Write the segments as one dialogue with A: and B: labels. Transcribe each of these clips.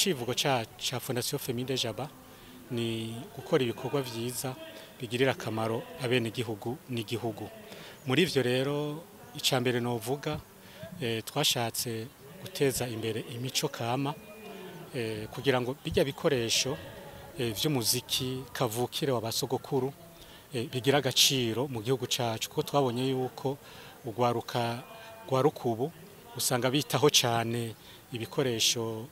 A: icivugo ca ca Fondation Femide Jaba ni gukora ibikorwa vyiza bigirira akamaro abenegihugu n'igihugu muri ivyo rero ica mbere novuga eh, twashatse guteza imbere imico kama eh, kugira ngo bijya bikoresho eh, vy'umuziki kavukire wa basogokuru eh, bigira agaciro mu gihugu cacu kuko twabonye yuko urwaruka rwa rukubu usanga bitaho cyane ibikoresho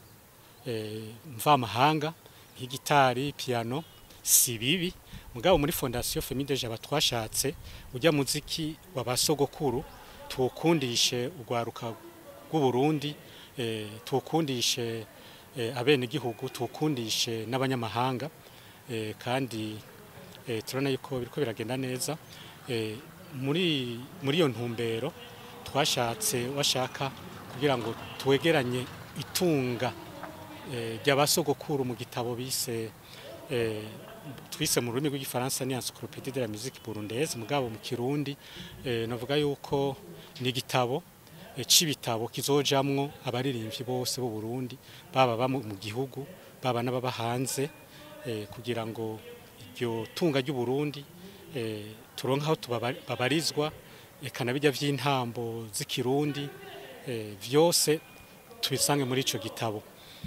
A: eh, mvamahanga nk'igitari piano si bibi mugabo muri fondation Femide Jaba twashatse ujya muziki wa basogokuru tuwukundishe urwaruka rw'u Burundi eh, tuwukundishe eh, abenegihugu tuwukundishe n'abanyamahanga eh, kandi eh, turabona yuko biriko biragenda neza eh, muri muri iyo ntumbero twashatse washaka kugira ngo twegeranye itunga eh, ry'abasogokuru mu gitabo bise eh, twise mu rurimi rw'igifaransa ni encyclopédie de la musique burundaise mugabo mu kirundi eh, navuga yuko ni igitabo eh, c'ibitabo kizojamwo abaririmbyi bose b'u Burundi baba ba mu mu gihugu baba n'ababa hanze eh, kugira ngo iryo tunga ry'u Burundi eh, turonka aho tubaba- babarizwa eka na bijya vy'intambo z'ikirundi eh, vyose tubisange muri ico gitabo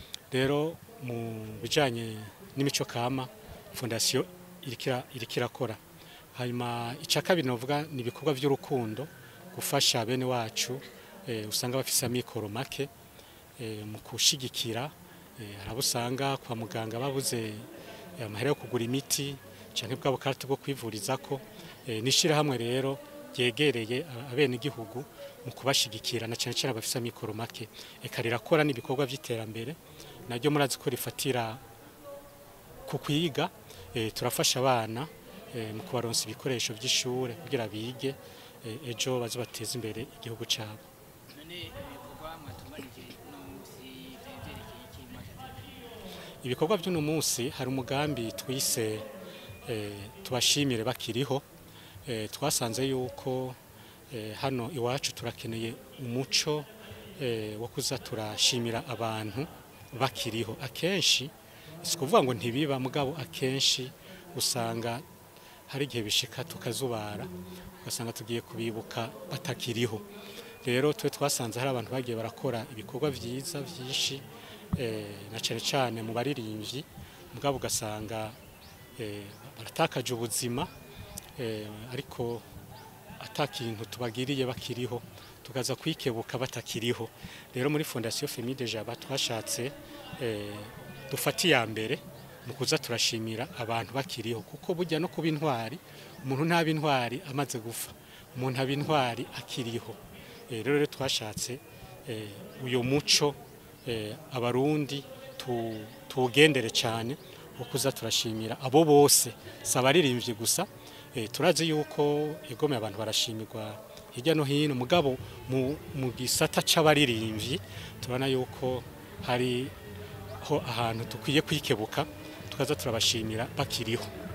A: rero mu bijanye n'imico kama fondation irikira irikirakora hanyuma ica kabiri novuga ni ibikorwa vy'urukundo gufasha bene wacu eh, usanga bafise amikoro make eh, mu kushigikira eh, harabo usanga kwa muganga babuze eh, amahera yo kugura imiti canke bwa bukarata bwo kwivurizako eh, nishirahamwe rero ryegereye abenegihugu mu kubashigikira na cane cane abafise amikoro make eka rirakora n'ibikorwa vy'iterambere naryo murazi ko rifatira ku kwiga eh, turafasha abana eh, mu kubaronsa ibikoresho vy'ishure kugira bige eh, ejo baze bateze imbere igihugu cabo
B: none ibikorwa mwatunganije uno munsi vyari vyerekeye iki mwashyize
A: ibikorwa by'uno munsi hari umugambi twise eh, tubashimire bakiriho eh, twasanze yuko eh, hano iwacu turakeneye umuco eh, wo kuza turashimira abantu bakiriho akenshi si kuvuga ngo ntibiba mugabo akenshi usanga hari igihe bishika tukazubara ugasanga tugiye kubibuka batakiriho rero twe twasanze hari abantu bagiye barakora ibikorwa vyiza vyinshi eh, na cane cane mu baririmbyi mugabo ugasanga eh, baratakaje ubuzima eh, ariko ata kintu tubagiriye bakiriho tukaza kwikebuka batakiriho rero muri fondation Femide Jaba twashatse eh, dufata iya mbere mu kuza turashimira abantu bakiriho kuko burya no kuba intwari umuntu ntaba intwari amaze gufa umuntu aba intwari akiriho Eh, rero rero twashatse eh, uyu muco eh, abarundi tu- tuwugendere cyane wo kuza turashimira abo bose si abaririmbyi gusa eh, turazi yuko igomeye abantu barashimirwa hirya no hino mugabo mu, mu gisata c'abaririmbyi turabona yuko hari ho ahantu dukwiye kwikebuka tukaza turabashimira bakiriho